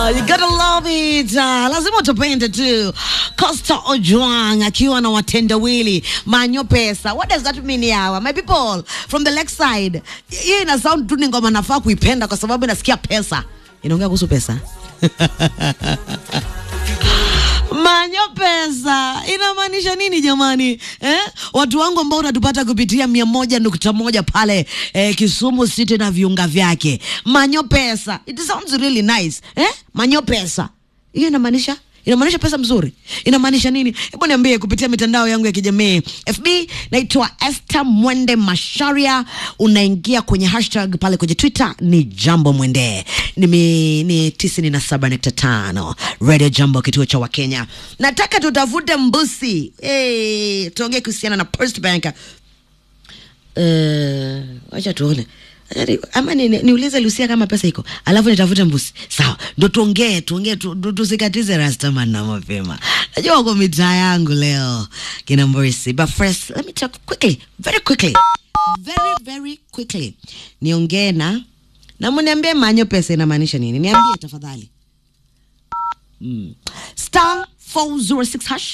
you gotta love it. Uh, lazima utupende tu. Costa Ojwang akiwa na watendawili manyo pesa. What does that mean yawa? My people from the left side. Hii ina sound tu ni ngoma nafaa kuipenda kwa sababu inasikia pesa. Inaongea kuhusu pesa. Manyo pesa inamaanisha nini jamani eh? Watu wangu ambao unatupata kupitia mia moja nukta moja pale eh, Kisumu City na viunga vyake. Manyo pesa, it sounds really nice eh? Manyo pesa hiyo inamaanisha inamaanisha pesa mzuri, inamaanisha nini? Hebu niambie kupitia mitandao yangu ya kijamii. FB naitwa Esther Mwende Masharia, unaingia kwenye hashtag pale kwenye Twitter ni Jambo Mwende, ni, ni tisini na saba nukta tano Radio Jambo, kituo cha Wakenya. Nataka tutafute mbusi hey, tuongee kuhusiana na First Bank. Uh, wacha tuone Yaani, ama ni- ni- niulize Lucia kama pesa iko, alafu nitafute mbusi. Sawa, ndo tuongee tuongee, tu- tu- tusikatize Rastaman na mapema. Najua wako mitaa yangu leo kina Mborisi, but first let me talk quickly, very quickly, very very quickly, niongee na na mniambie manyo pesa inamaanisha nini, niambie tafadhali. Mm. Star 406 hash.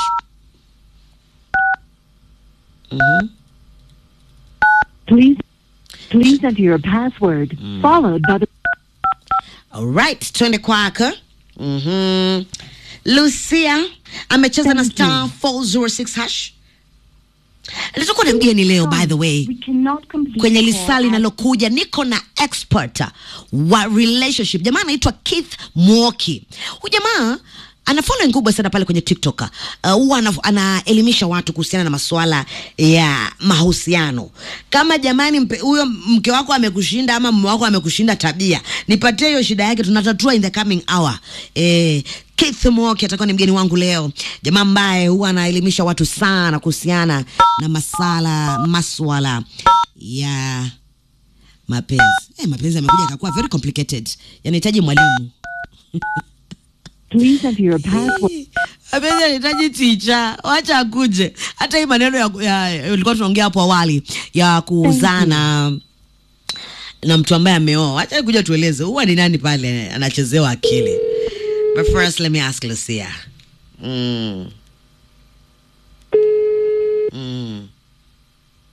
Mhm. Please, please enter your password followed by the Alright, twende kwako. Mhm. Lucia amecheza na Thank star 406 hash. Nitakuwa na mgeni leo by the way. We cannot complete Kwenye the lisaa call linalokuja niko na expert wa relationship. Jamaa anaitwa Keith Mwoki. Huyu jamaa ana following kubwa sana pale kwenye TikTok. Uh, Huwa ana- anaelimisha watu kuhusiana na masuala ya mahusiano. Kama jamani, mpe- huyo mke wako amekushinda ama mume wako amekushinda tabia, nipatie hiyo shida yake, tunatatua in the coming hour. Eh, Keith Mwoki atakuwa ni mgeni wangu leo, jamaa ambaye huwa anaelimisha watu sana kuhusiana na masala maswala ya mapenzi. Eh, mapenzi yamekuja akakuwa very complicated, yanahitaji mwalimu. Please enter your password. Mapenzi yanahitaji ticha, wacha akuje. Hata hii maneno ya, ya ulikuwa tunaongea hapo awali ya kuuzana na mtu ambaye ameoa, wacha kuja tueleze huwa ni nani pale anachezewa akili. But first let me ask Lucia. Mm. Mm.